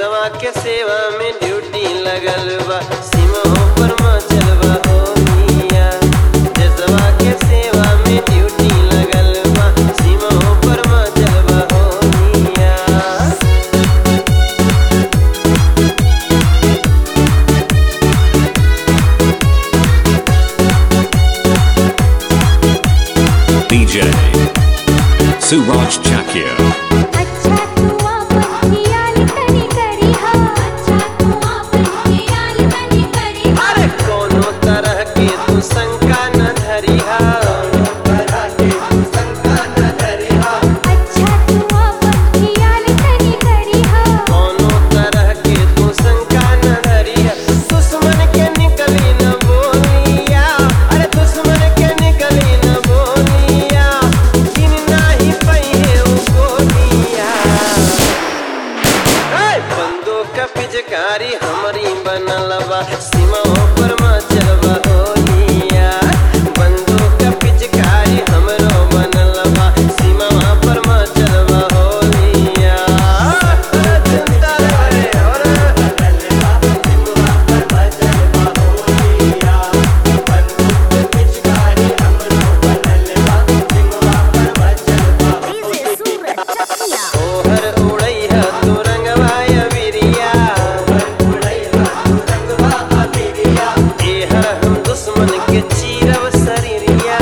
देशवा के सेवा में ड्यूटी लगल बा सीमा पर मचल बा हो मिया देशवा के सेवा में ड्यूटी लगल बा सीमा पर मचल बा हो मिया DJ Suraj Chakya. अच्छा तू आपन खियाल तनी करिहा अच्छा तू आपन खियाल तनी करिहा अरे कोनो तरह के तू शंका न धरिहा अच्छा तू आपन खियाल तनी करिहा कोनो तरह के तू शंका न धरिहा दुश्मन के निकली न बोलिया अरे दुश्मन के निकली न बोलिया दिन नाही पहिए उ गोलिया ए, बंदूक पिचकारी हमारी बनल बा सीमा पर मचल बा होलिया बंदूक पिचकारी हमरो बनल बा सीमा पर मचल बा होलिया अरे चिंता रे अरे ओहर उड़ैहा तू रंगवाय बिरिया एहर हम दुश्मन के चीरब शरीरिया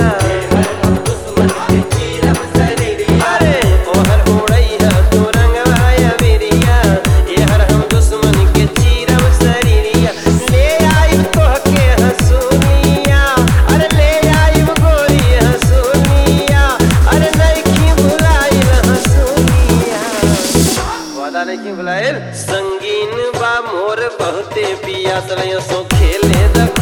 अरे ओहर उड़ैहा तू रंगवाय बिरिया एहर हम दुश्मन के चीरब शरीरिया ले आई तोह के हसूनिया अरे ले आई गोरी हसूनिया अरे नइखी भुलाइल हसूनिया वादा नहीं बुलाए संगीन बा मोर बहुते पिया सो खेले द